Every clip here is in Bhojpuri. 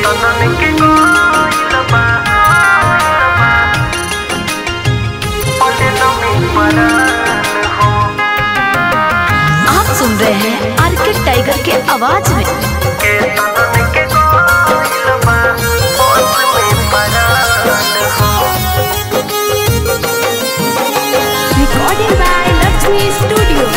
आप सुन रहे हैं आरके टाइगर के आवाज में रिकॉर्डिंग बाय लक्ष्मी स्टूडियो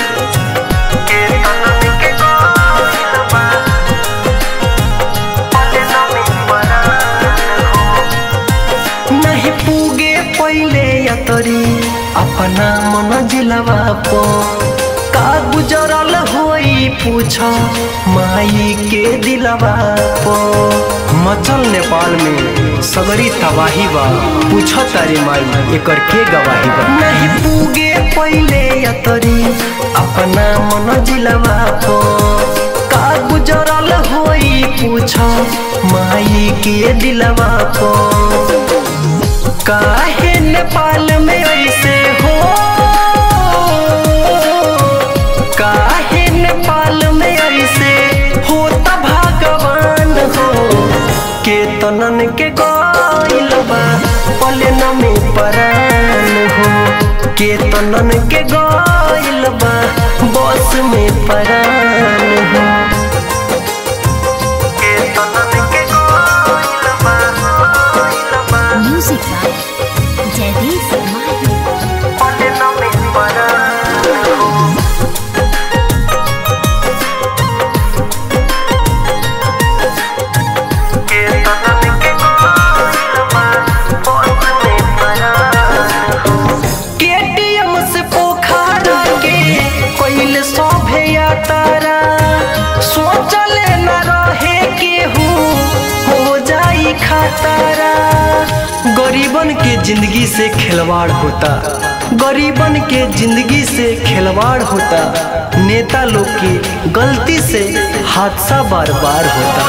नहीं पूगे पहिले यतरी अपना मन जिलवा पो का गुजरल होई पूछ माई के दिलवा पो मचल नेपाल में सगरी तबाही बा पूछ तारी माई एकर के गवाही बा नहीं पूगे पहिले यतरी अपना मन जिलवा पो का गुजरल होई पूछ माई के दिलवा पो काहे नेपाल में ऐसे हो काहे नेपाल में ऐसे होता भगवान हो केतनन के गइल बा पलन में परान हो केतनन के गइल बा बस में परान हो केतनन के गइल बा गइल बा म्यूजिक बाय जयदीप माही पलन में परान हो केटीएम से पोखरा के कोइल सभे यातारा सोचले न रहे केहू हो जाई खतरा गरीबन के जिंदगी से खिलवाड़ होता गरीबन के जिंदगी से खिलवाड़ होता नेता लोग की गलती से हादसा बार बार होता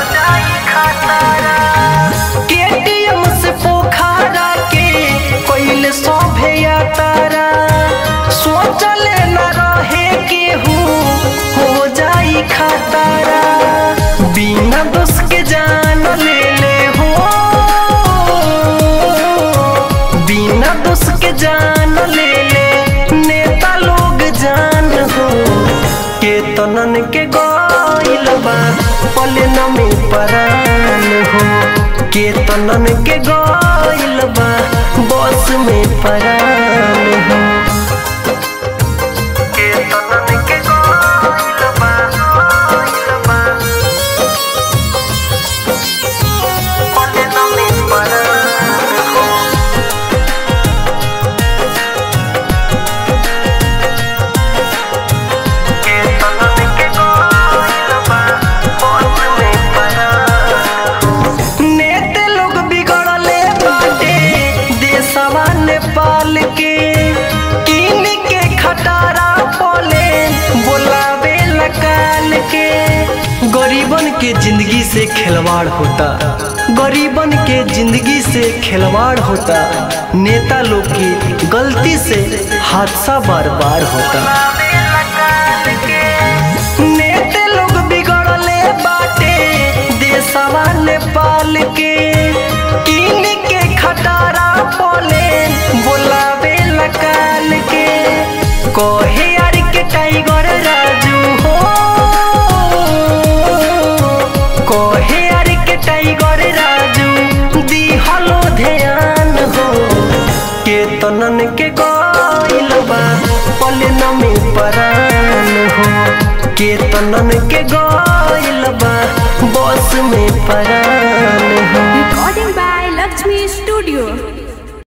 केटीएम से पोखरा के कोइल सभे यातारा सोचले न रहे केहू हो जाई खतरा बिना दोष के जान ले ले हो बिना दोष के जान ले ले नेता लोग जान हो केतनन के गइल बा पलन में परान हो केतनन के गइल बा बस में परान हो केतनन के गइल बा गइल बा पलन में परान हो नेते लोग बिगड़ले बाटे देशवा नेपाल के किन के खटारा पोले बोलावे लकाल के गरीबन के जिंदगी से खिलवाड़ होता गरीबन के जिंदगी से खिलवाड़ होता नेता लोग की गलती से हादसा बार बार होता नेते लोग बिगड़ले बाटे देशवा नेपाल के किन के खटारा पोले बोलावे लकाल के कोहे यार के टाइगर राजू हो कोहे यार के टाइगर राजू दी हलो ध्यान हो केतनन के गइल बा पलन में परान हो केतनन के गइल बा बस में परान